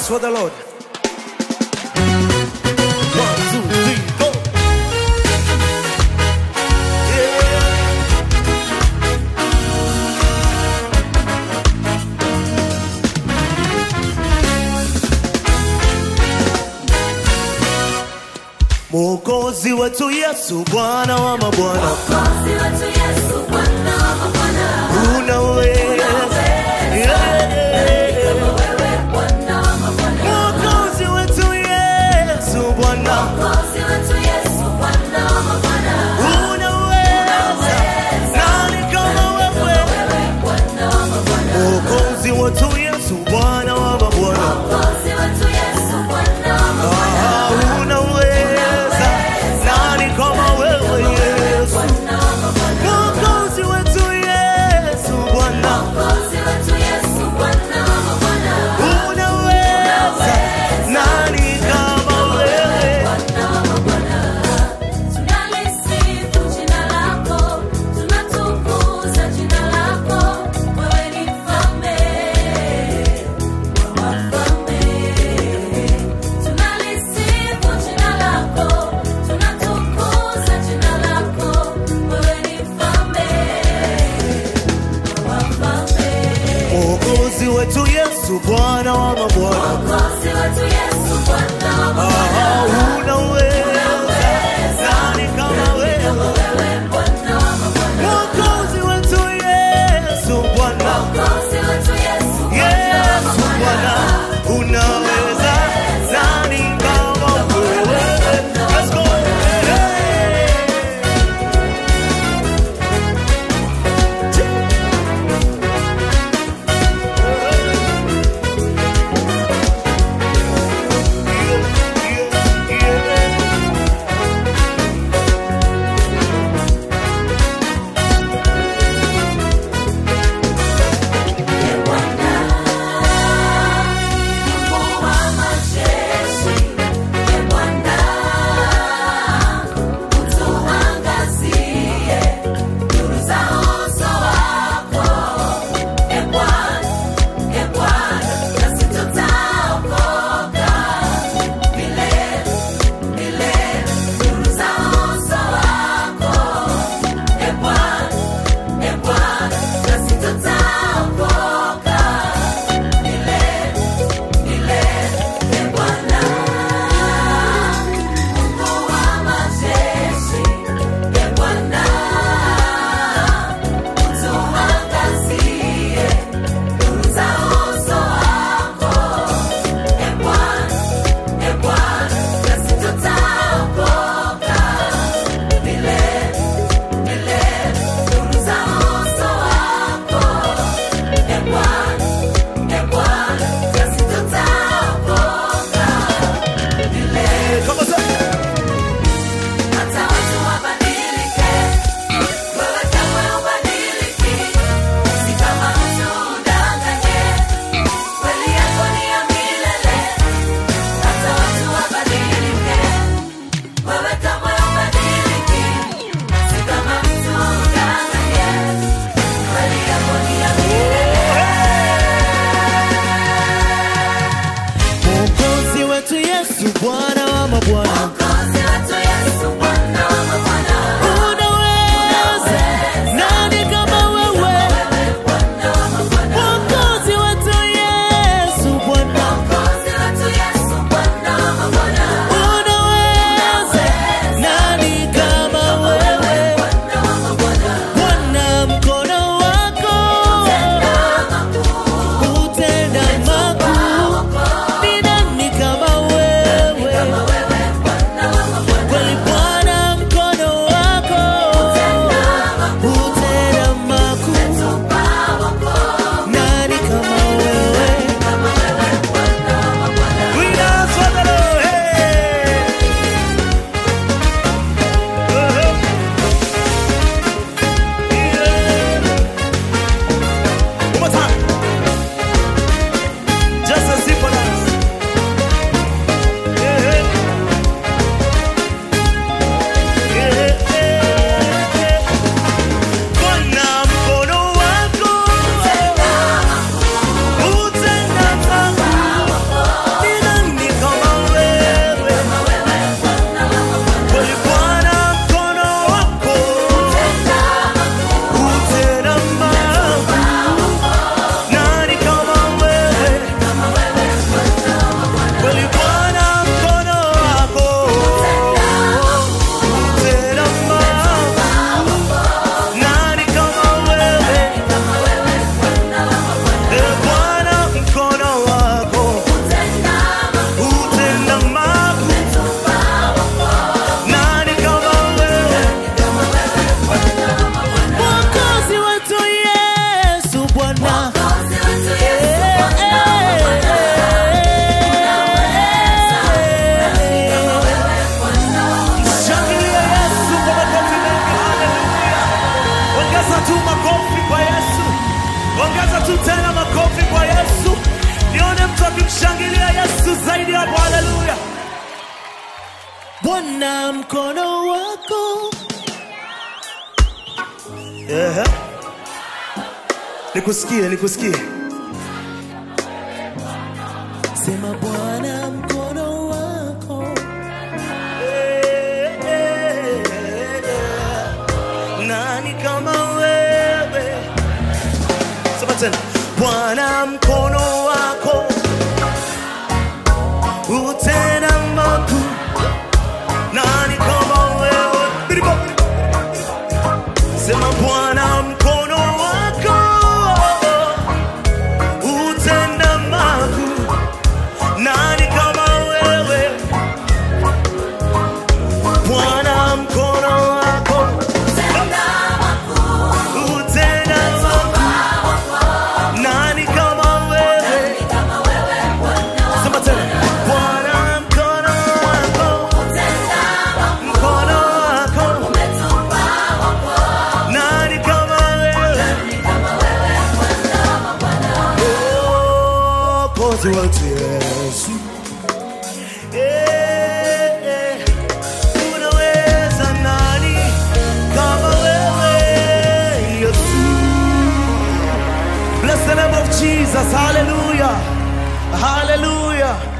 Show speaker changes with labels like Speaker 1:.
Speaker 1: for the Lord. One, two, three, go. Yeah. Mwokozi wetu Yesu, Bwana wa mabwana,
Speaker 2: Mwokozi wetu Yesu, Bwana wa mabwana.
Speaker 1: unaweza. Yeah.
Speaker 2: Wewe Bwana wa mabwana.
Speaker 1: Mwokozi wetu Yesu, Bwana,
Speaker 2: Mwokozi wetu Yesu, Bwana wa mabwana.
Speaker 1: unaweza. Nani kama wewe?
Speaker 2: Wewe Bwana wa mabwana.
Speaker 1: Mwokozi wetu Yesu, Bwana wa mabwana,
Speaker 2: Mwokozi wetu Yesu, Bwana wa mabwana.
Speaker 1: Ah, unaweza. Nani kama wewe Yesu?
Speaker 2: Bwana wa mabwana.
Speaker 1: Mwokozi wetu Yesu, Bwana,
Speaker 2: Mwokozi wetu Yesu, Bwana wa mabwana.
Speaker 1: unaweza. Nani kama wewe?
Speaker 2: Bwana wa mabwana. Tunalisifu jina lako, tunatukuza jina lako. Wewe ni mfalme wa wafalme. Tunalisifu jina lako, tunatukuza jina lako. Wewe ni mfalme wa wafalme.
Speaker 1: Mwokozi wetu Yesu, Bwana wa mabwana,
Speaker 2: Mwokozi wetu Yesu, Bwana wa mabwana.
Speaker 1: Ah, unaweza. Nani kama wewe?
Speaker 2: Wewe Bwana wa mabwana.
Speaker 1: Mwokozi wetu Yesu, Bwana,
Speaker 2: Mwokozi wetu Yesu,
Speaker 1: Yesu Bwana, unaweza. Nani kama wewe? Let's go. Hey. Bwana mkono wako. Ehe. Nikusikie, nikusikie. Sema Bwana mkono wako. Eh, eh, eh. Nani kama wewe? Sema tena. Bwana mkono wako utenda makuu. Nani kama wewe? Biribo. Sema Bwana mkono wako utenda makuu. Nani kama wewe? Bwana mkono wako
Speaker 2: Tenda makuu
Speaker 1: utenda makuu. Nani kama wewe?
Speaker 2: kama wewe Bwana
Speaker 1: Sema tena. Bwana mkono wako,
Speaker 2: tenda makuu
Speaker 1: mkono wako.
Speaker 2: umetupa wokovu
Speaker 1: Nani kama wewe?
Speaker 2: kama wewe Bwana wa Bwana
Speaker 1: Mwokozi wetu Yesu. Eh, eh. Unaweza nani kama wewe Yesu? Bless the name of Jesus. Hallelujah. Hallelujah.